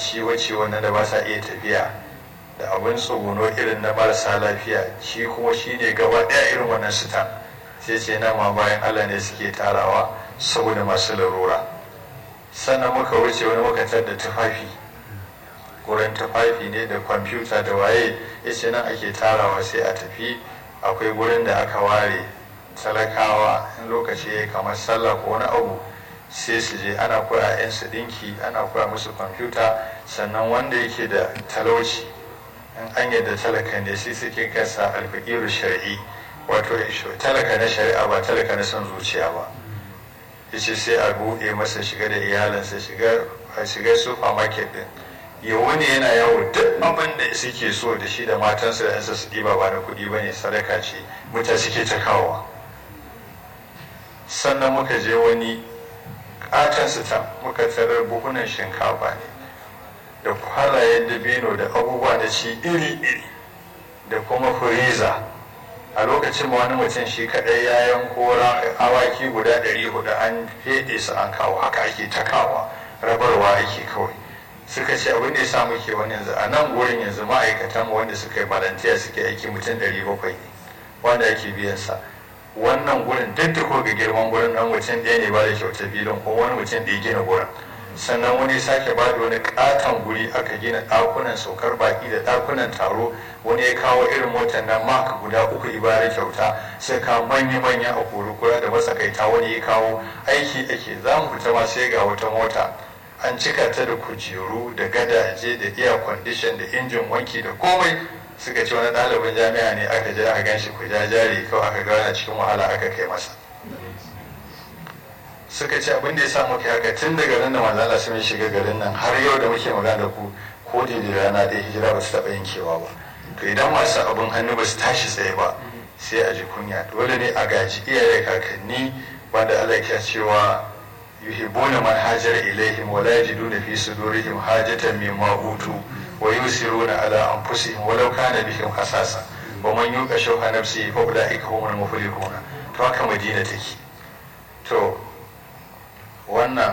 ciwo-ciwo na da ba sa iya tafiya da abin tsuguno irin na marasa lafiya shi kuma shi ne gaba ɗaya irin wannan sita sai ce na ma bayan allah ne suke tarawa saboda masu larura sannan muka wuce wani makatar da tufafi wurin tufafi ne da kwamfuta da waye ya ce nan ake tarawa sai a tafi akwai gurin da aka ware talakawa in lokaci ya kamar sallah ko wani abu sai su je ana koya yan su dinki ana koya musu kwamfuta sannan wanda yake da talauci in an yadda talaka ne sai suke kasa alfakiru shari'i wato talaka na shari'a ba talaka na son zuciya ba yace sai a buɗe masa shiga da iyalinsa shiga shiga supermarket din ya wani yana yawo duk abin da suke so da shi da matansa da yansa su ɗiba ba na kuɗi ba ne sadaka ce mutane suke ta kawowa sannan muka je wani katon sita muka tarar buhunan shinkafa ne da kwalayen dabino da abubuwa na ci iri-iri da kuma furiza a lokacin ma wani mutum shi kaɗai ya yanko awaki guda ɗari hudu an feɗe su an kawo haka ake ta kawo rabarwa ake kawai suka ce abin da ya sa muke wani yanzu a nan gurin yanzu ma'aikatan wanda suka yi balantiya suke aiki mutum ɗari bakwai ne wanda ake biyan sa wannan gurin duk da ga girman gurin dan mutum ɗaya ne ba da kyauta filin ko wani mutum da ya gina gurin sannan wani sake ba da wani katon guri aka gina ɗakunan saukar baki da ɗakunan taro wani ya kawo irin motar nan maka guda uku ibara kyauta sai ka manya-manya a kurukura da matsakaita wani ya kawo aiki ake za mu fita ma sai ga wata mota an cika ta da kujeru da gadaje da air condition da injin wanki da komai suka ce wani ɗalibin jami'a ne aka je aka ganshi ku jari kawai aka gana cikin wahala aka kai masa suka ce abin da ya sa muka haka tun daga nan da manzala sun shiga garin nan har yau da muke magana da ku ko da rana ɗaya hijira ba su taɓa yankewa ba to idan masu abin hannu ba su tashi tsaye ba sai a ji kunya dole ne a gaji iyaye kakanni wanda Allah ya cewa yuhibbuna man hajara ilaihim wa la yajiduna fi sudurihim hajatan mimma utu wa yusiruna ala anfusihim walau kana bihim hasasa wa man yuqa shuha nafsihi fa ulaika humul muflihuna to haka madina take to wannan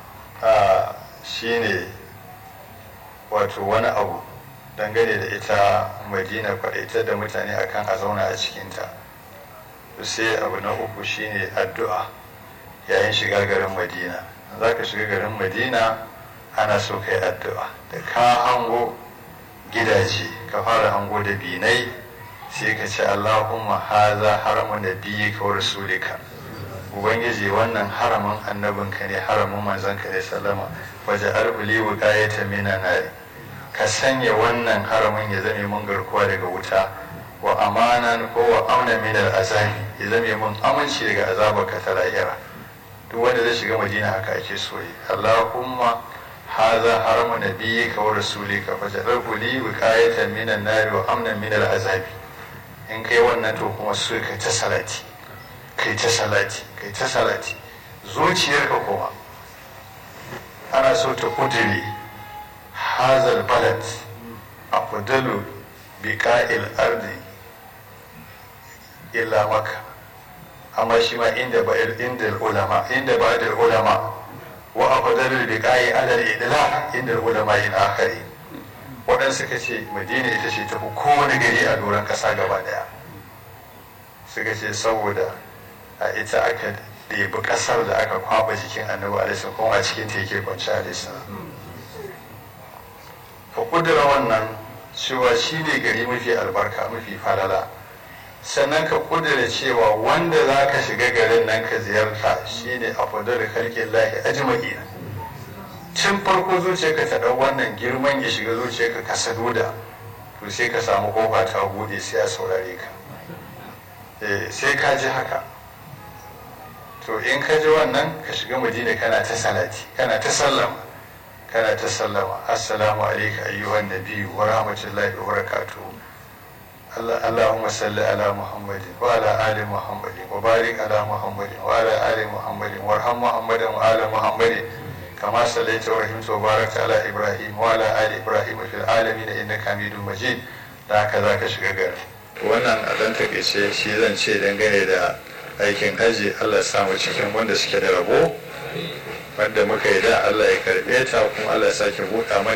shine wato wani abu dangane da ita madina kwaɗaitar da mutane akan a zauna a cikinta sai abu na uku shine addu'a yayin shiga garin madina za ka shiga garin madina ana so ka yi addu'a da ka hango gidaje ka fara hango da binai sai ka ce allahumma haza haramun da biyi ka rasulika ubangiji wannan haramin annabinka ne haramin manzanka ne sallama waje arbuli wuƙayata mina nari ka sanya wannan haramin ya zame mun garkuwa daga wuta wa amanan ko wa amna min azabi ya zame mun aminci daga azabarka ta lahira duk wanda zai shiga madina haka ake so yi allahumma haza haramu nabiyyika wa rasulika fa ja'alhu li wiqayatan min an-nar wa amnan min al-azabi in kai wannan to kuma so kai ta salati kai ta salati kai ta salati zuciyarka kuma ana so ta kudiri hazal balad afdalu biqa'il ardi illa maka amma shi ma inda ba'ir inda ulama inda ba'ir ulama wa afdalul biqa'i ala al-idla inda ulama in akhari wadan suka ce madina ita ce ta kowane gari a doron kasa gaba daya suka ce saboda a ita aka ɗebi ƙasar da aka kwaba jikin annabi alaihi kuma a cikin ta yake kwanci alaihi ka kudura wannan cewa shi ne gari mafi albarka mafi falala sannan ka kudura cewa wanda za ka shiga garin nan ka ziyarta shine a fadar kalkin lahi ajma'ina tun farko zuciyarka ta ɗau wannan girman ya shiga zuciyarka ka saduda to sai ka samu kofa ta bude sai a saurare ka sai ka ji haka to in ka ji wannan ka shiga madina kana ta salati kana ta sallama kana ta sallama assalamu alaika ayyuhan nabiyyu wa rahmatullahi wa barakatuhu اللهم صل على محمد وعلى آل محمد وبارك على محمد وعلى آل محمد وارحم محمد وآل محمد كما صليت ورحمت وباركت على إبراهيم وعلى آل إبراهيم في العالمين إنك حميد مجيد da haka za ka shiga gari wannan a ɗan takaice shi zan ce dangane da aikin haji allah samu cikin wanda suke da rabo wanda muka yi da allah ya karɓe ta kuma allah ya sake buɗa mana